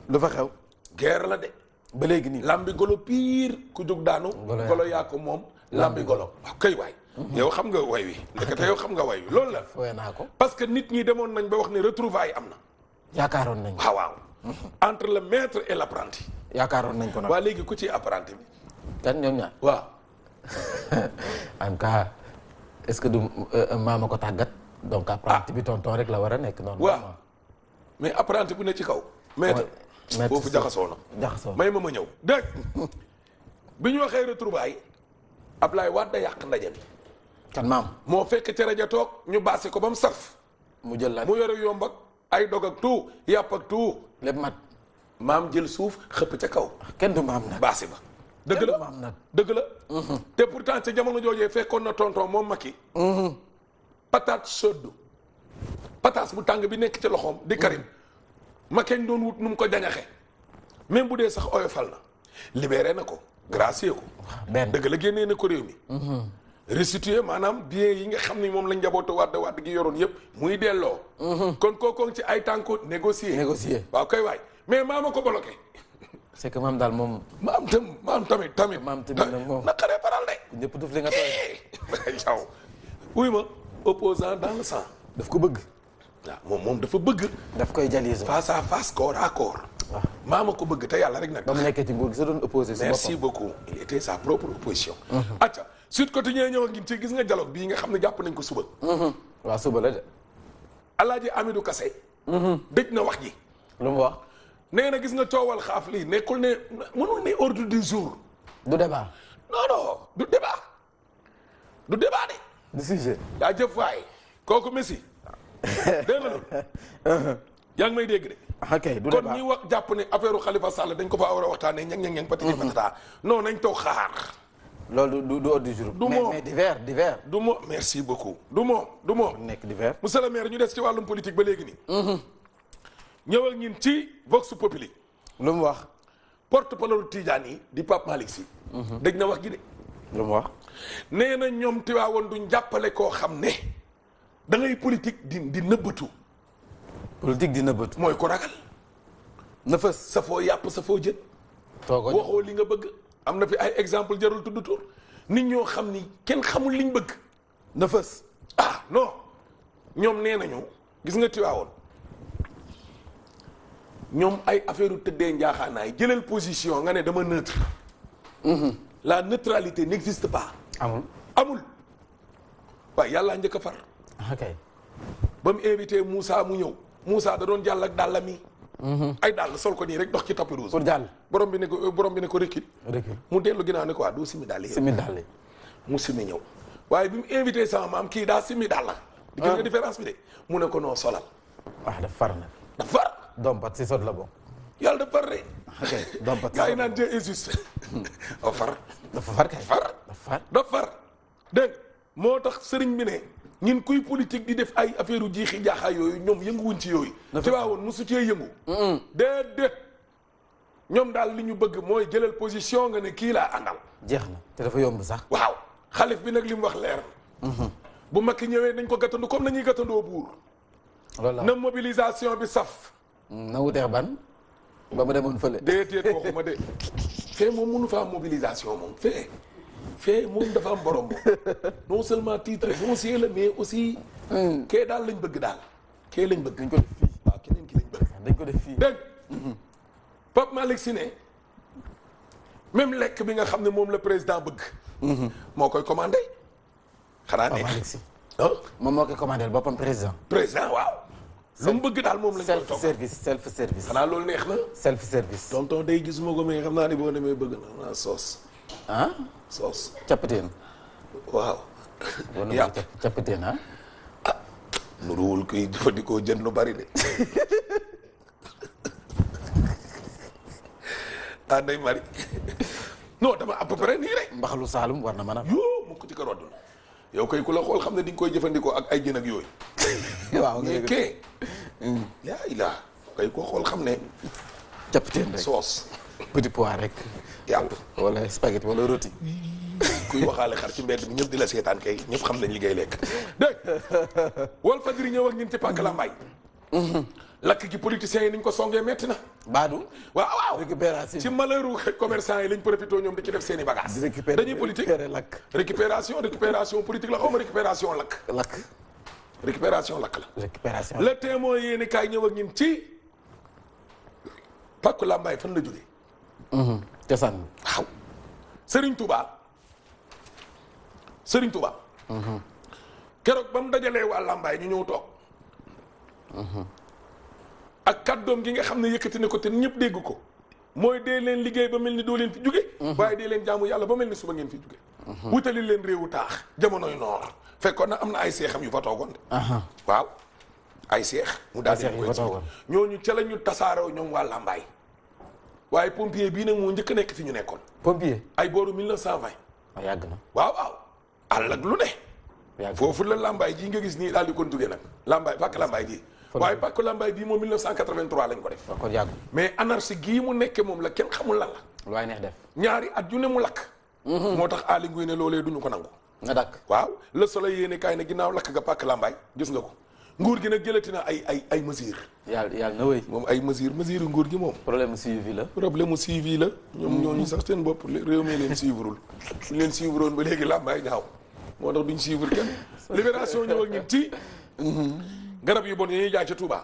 lu fa xew guerre la de ba léegi nii lambi golo pire ku jóg daanu Golo yaa golo yaa ko moom lambi golo waaw kay waay yow xam nga way wi ndekete yow xam nga way wi loolu la fooy naa ko parce que nit ñi demoon nañ ba wax ne retrouvailles am na yaakaaroon nañ ko waaw waaw entre le maître et l'apprenti yaakaaroon nañ ko nag waa léegi ku ci apprenti bi kan ñoom ñaar waaw en tout cas est-ce que du maama ko tàggat donc apprenti bi tonton rek la war a nekk noonu waaw mais apprenti bu ne ci kaw maître maître foofu si- jaxasoo na jaxasoo may ma ma ñëw dégg bi ñu waxee retrouvailles Ablaye Wade da yàq ndaje bi kan maam moo fekk ca rajo toog ñu baase ko ba mu saf mu jël la mu yore yomb ak ay dog ak tout yàpp ak tout lépp mat maam jël suuf xëpp ca kaw kenn du maam nag baasi ba dëgg la maam nag dëgg la te pourtant ca jamono joojee fekkoon na tonton moom Macky patate chaude pataas bu tàng bi nekk ci loxoom di Karim Macky ñu doon wut nu mu ko jañaxe même bu dee sax oyofal na libéré na ko gracier ko benn dëgg la génnee na ko réew mi restituer maanaam bien yi nga xam ni moom lañ njabootu wàdd wàdd gi yoroon yëpp muy delloo kon kookoon ci ay tànku négocier négocier waaw kay waay mais maama ko bloqué c'est que maam daal moom maam tam maam tamit tamit Maam tamit nag moom. naqaree paral de ñëpp duf li nga tooy yow wuy ma opposant dans le sang daf ko bëgg waaw moom moom dafa bëgg daf koy jalise face à face corps à corps waaw maama ko bëgg te yàlla rek nag ba mu nekkee ci nguur gi sa doon opposé si merci boppam beaucoup il était sa propre opposition acca Sud Quotidien ñëw ak ñun ci gis nga dialogue bii nga xam ne jàpp nañ ko suba waaw suba la de Alaaji Amidou Kassé dëj na wax ji lu mu wax nee na gis nga coowal xaaf lii nekkul ne mënul ne ordre du jour du débat non non du débat du débat de du sujet yaa jëf waay kooku Messi dégg nga loolu yaa ngi may dégg de ok du kon débat ñi wax jàpp ne affaire u Khalifa Sall dañ ko fa war a waxtaanee ñang ñang ñang patati patata non nañ toog xaar loolu du du ordre du jour Du mais moom. mais divers divers du moom merci beaucoup du moom du moom nekk divers monsieur le maire ñu des ci wàllum politique ba léegi nii ñëwal ñin ci Vox Populi lu mu wax porte parole Tidiane yi di Pape Malick Sy dégg na wax gi de lu mu wax nee na ñoom Tiwaawoon duñ jàppale koo xam ne da ngay politique di di nëbbatu politique dina bët mooy ko ragal na fës sa foo yàpp sa foo jën toogo waxoo li nga bëgg am na fi ay exemple jarul tudd tur nit ñoo xam ni kenn xamul liñ bëgg na fës ah non ñoom nee nañu gis nga Tiwaawoon ñoom ay affaire u tëddee njaaxaanaay jëlal position nga ne dama neutre la neutralité n'existe pas amul amul waaye yàlla njëkk a far ok ba mu invité Moussa mu ñëw Moussa da doon jàll ak dàllam yi ay dàll sol ko nii rek dox ci tapis rouge pour jàll borom bi ne ko borom bi ne ko recul recul mu dellu ginnaaw ne ko waa doo simi dàll yi simi dàll yi mu simi ñëw waaye bi mu invité sama maam kii daa simi dàll di gis nga différence bi de mu ne ko noo solal ah daf far nag dafa far dompat si sot la bokk yàlla dafa far de ok dompat si gars yi sot naan Dieu est juste dafa far dafa far kay far dafa far dafa far dégg nga moo tax sëriñ bi ne ñun kuy politique di def ay affaire u jiixi jaaxaay yooyu ñoom yënguwuñ ci yooyu ci waawoon mosu cee yëngu déedéet ñoom daal li ñu bëgg mooy jëlal position nga ne kii laa àndal jeex na te dafa yomb sax waaw xalif bi nag li mu wax leer na bu makki ñëwee nañ ko gàttandu comme nañuy gàttandoo buur loolu la na mobilisation bi saf na wuteex ban ba mu demoon fële déedéet waxuma de fee moom mënu fa am mobilisation moom fee fee moom dafa am borom moom non seulement titre foncier la mais aussi kee daal lañ bëgg daal kee lañ bëgg dañ ko def fii waaw keneen ki lañ bëgg dañ ko def fii dégg Pape Malick Sy ne même lekk bi nga xam ne moom la président bëgg moo koy commandé xanaa Pape ne Malick Sy ah moom moo koy commandé boppam président président waaw lu mu bëgg daal moom lañ koy self toog service self service xanaa loolu neex na self service tonton day gisuma ko mais xam naa ni boo demee bëgg na naa soos ah soos cappateen waaw boo na yàpp cappateen ah nuruwul kuy jëfandikoo jën lu bari de ah Ndeye Marie non dama à peu près nii rek mbaxalu Saalum war na mën a yoo mu ko ci karoot yow kay ku la xool xam ne di nga koy jëfandikoo ak ay jën ak yooyu waaw nga mais dëgg kee yaa ilaa kay ko xool xam ne cappateen rek soos petit pois rek yàpp wala spaghetti wala rôti kuy waxaale xar ci mbedd bi ñëpp di la seetaan kay ñëpp xam nañ li ngay lekk dégg Walf Fadjri ñëw ak ñun ci pàkk la mbay lakk gi politiciens yi niñ ko songee metti na Badou. waaw waaw récupération. ci malheuru commerçant yi lañ profité ñoom di ci def seen i bagages di récupérer dañuy politique récupérer lakk. récupération récupération politique la xaw ma récupération lakk lakk. récupération lakk la récupération. le témoin yéeni kaay ñëw ak ñun ci pàkku làmbaay fan la jógee cosaan. waaw Serigne Touba Serigne Touba keroog ba mu dajalee waa làmbaay ñu ñëw toog ak kàddoom gi nga xam ne yëkkati na ko te ñëpp dégg ko mooy dee leen liggéey ba mel ni doo leen fi jóge waaye dee leen jaamu yàlla ba mel ni suba ngeen fi jóge wutali leen réewu taax jamonoy noor fekkoon na am na ay seexam yu fa toogoon de waaw ay seex mu daal di seex yu koy fa ci toogoon. ñooñu ca la ñu tasaaroo ñoom waa làmbaay waaye pompier bii nag moo njëkk a nekk fi ñu nekkoon pompier. ay booru 1920 waaw yàgg na. waaw waaw àll ak lu ne yàgg na. foofu la lambaay ji nga gis nii daal di kon jógee nag lambaay pàkk lambaay ji Fan waaye la. pàkk lambaay bii moom 1983 lañ ko def waaw kon yàgg. mais anarchie gii mu nekke moom la kenn xamul lan la lu waay neex def. ñaari at yu ne mu lakk moo tax Aly Ngouille ne loolee duñu ko nangu nga dakk. waaw le soleil yéene kaay ne ginnaaw lakk ga pàkk lambaay gis nga ko nguur gi nag jëlati na ay ay ay mesures yàlla yàlla na wéy. moom ay mesures mesures yu nguur gi moom problème suivi la. problème mu suivi la ñoom ñooñu sax seen bopp réew mi leen suivrul ñu leen suivroon ba léegi làmbaay ñaaw moo tax duñ suivre kenn libération ñëw ak ñun ci garab yu bon yi ñuy jaay ca Touba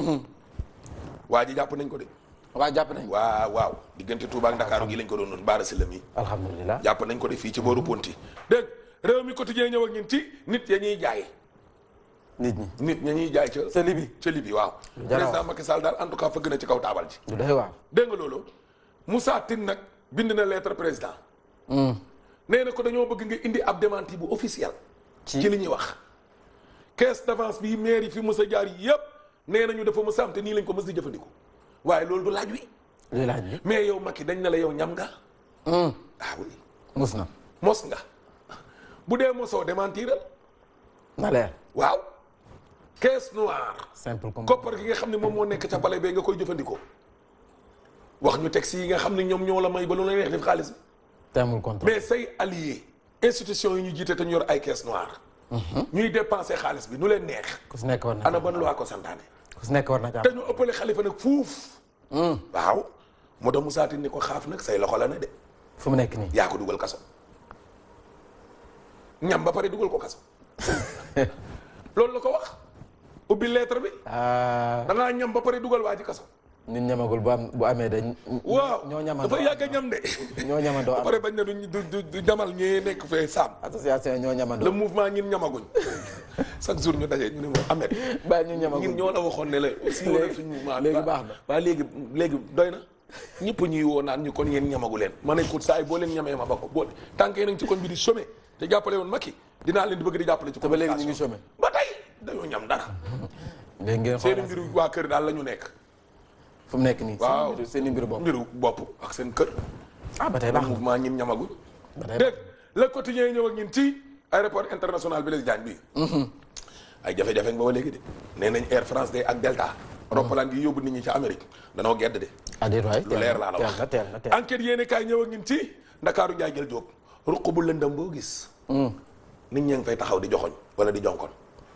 waa ji jàpp nañ ko de waa jàpp nañ. waaw waaw diggante Touba ak Ndakaaru gi lañ ko doon noonu baara si la mi alhamdulilah. jàpp nañ ko de fii ci booru Ponti dégg réew mi quotidien ñëw ak ñun ci nit ya ñuy jaay nit ñi. nit ña ñuy jaay ca sa libi. ca Libi waaw jar a wax. président Macky Sall daal en tout cas fëgg na ci kaw taabal ji du doy waar. dégg nga loolu Moussa Tine nag bind na lettre président nee na ko dañoo bëgg nga indi ab démenti bu officiel Ci? ci li ñuy wax caisse d'avance bi maire yi fi mës a jaar yépp nee nañu dafa mës a am te nii lañ ko mës di jëfandikoo waaye loolu du laaj wi luy laaj bi. mais yow Macky dañ na la yow ñam nga ah oui mus na. mos nga bu dee mosoo démentiral na leer. waaw caisse noire simple comme. koppar gi nga xam ne moom moo nekk ca pale bee nga koy jëfandikoo wax ñu texte yi nga xam ne ñoom ñoo la may ba lu la neex def xaalis bi teemul contrôle. mais say alliés institution yi ñu jiite te ñu yor ay caisse noire ñuy dépenser xaalis bi nu leen neex ku si nekk war na. ana ban loi ko santaane ku si nekk war na te ñu ëppale xalifa nag fuuf waaw moo tax Moussa Tine ni ko xaaf nag say loxo la ne de fu mu nekk nii. yaa ko dugal kaso ñam ba pare dugal ko kaso loolu la ko wax ubbi lettre bi ah da ngaa ñam ba pare dugal waa ji kaso nit ñamagul bu am bu amee dañ. waaw ñoo ñamandoo dafa yàgg a ñam de ñoo ñamandoo ba am pare bañ ne duñ du du du ñamal ñee nekk fee saam association ñoo le ñamandoo. mouvement ñin ñamaguñ chaque jour ñu daje ñu ne ma Ahmed bàyyi ñu ñamagul ñun ñoo la waxoon ne la si wala suñu mouvement léegi baax na. waaw léegi léegi doy na ñëpp ñuy woo naan ñu kon yéen ñamagu leen ma ne ko saa yi boo leen ñamee ma ba ko boo tànkee nañ ci koñ bi di chômé te jàppale woon Macky dinaa leen di bëgg di jàppale ci te ba léegi ñu ngi communication. chômé. ba tey dañoo ñam dara léegi ngeen seen xoolal mbiru waa kër daal la ñu nekk fu mu nekk nii. waaw seen mbiru seen mbiru bopp. mbiru bopp ak seen kër ah ba tey baax na. mouvement ñin ñamaguñ ba tey dégg le quotidien ñëw ak ñun ci aéroport international Blaise Diagne bi ay jafe-jafe nga ba léegi de nee nañ Air France de ak Delta roppalaan gi yóbbu nit ñi ca Amérique danoo gedd de ah déet waay. lu leer laa la wax teel na teel na teel enquête yéene kaay ñëw ak ñun ci ndakaaru njaay jël jóob ruq bu lëndëm boo gis nit ñee ngi fay taxaw di joxoñ wala di jonkon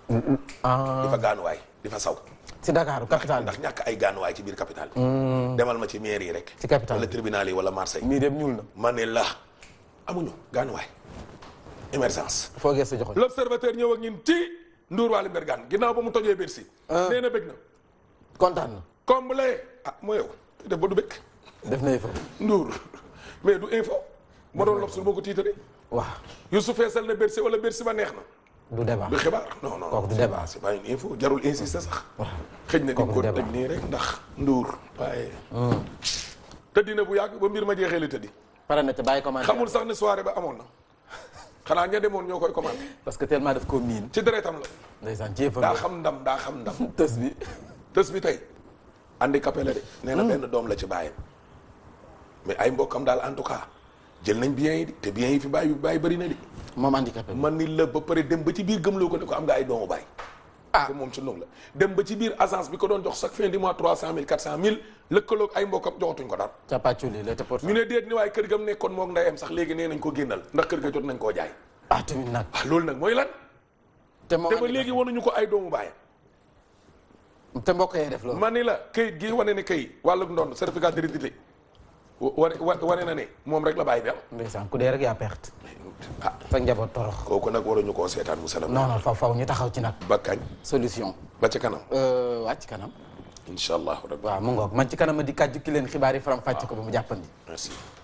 ah di fa gaanuwaay di fa saw si Dakar capitale ndax ñàkk ay gaanuwaay ci biir capital bi demal ma ci mairie yi rek Ci capitale wala bi. tribunal yi wala Marseille mii dem ñuul na. ma ne la amuñu gaanuwaay émergence foo gëstu joxoñ. l'observateur ñëw ak ñun ci Ndour Waly Mbergane ginnaaw ba mu tojee Bercy nee na bëgg na kontaan na. comblé ah moo yow def ba du bëgg def na fa. Ndour mais du info ma doon lobsul boo ko tiitaree waaw Youssouf feesal na Bercy wala Bercy ba neex na du débat. du xibaar non non Kooku du c'est débat. pas- c'est pas une info jarul insister sax waaw xëj na di Kooku ko du débat. teg nii rek ndax Ndour waaye tëddi na bu yàgg ba mbir ma jeexee la tëddi pare na te bàyyi commentaire. xamul sax ne soirée ba amoon na xanaa ña demoon ñoo koy commandé parce que tellement daf ko miin. ci deretam la ndeysaan ci yëfam daa la. xam ndam daa xam ndam tës bi. tës bi tey handicapé la de nee na benn doom la ci bàyyam mais ay mbokkam daal en tout cas jël nañ biens yi di te biens yi fi bàyyi bàyyi bëri na di moom handicapé bi. man ni la ba pare dem ba ci biir gëmloo ko ne ko am nga ay doomu baay ah te moom ci noonu la dem ba ci biir agence bi ko doon jox chaque fin du mois trois cent mille quatre cent mille lëkkaloog ay mbokkam joxatuñ ko dara capaculi la te pour. ñu ne déet ni waaye kër gam nekkoon moog ndeyam sax léegi nee nañ ko génnal ndax kër ga jot nañ koo jaay ah tamit nag. ah loolu nag mooy lan te moom te ba léegi wanuñu ko ay doomu baayam te mbokk yee def loolu. ma ni la këyit gi wane ne këyit wàllug ndoon certificat d'hérédité wane wane na ne moom rek la bàyyi bi am ndeysaan ku dee rek yaa perte. ah sa njaboot torox. kooku nag waruñu koo seetaan mu salam non non faw faw ñu taxaw ci nag. ba kañ solution. ba ca kanam wàcc kanam. incha allahu rabbi waaw mu ngoog man ci kanam ma di kàjju ki leen xibaar yi faram fàcc ko ba mu jàppandi. merci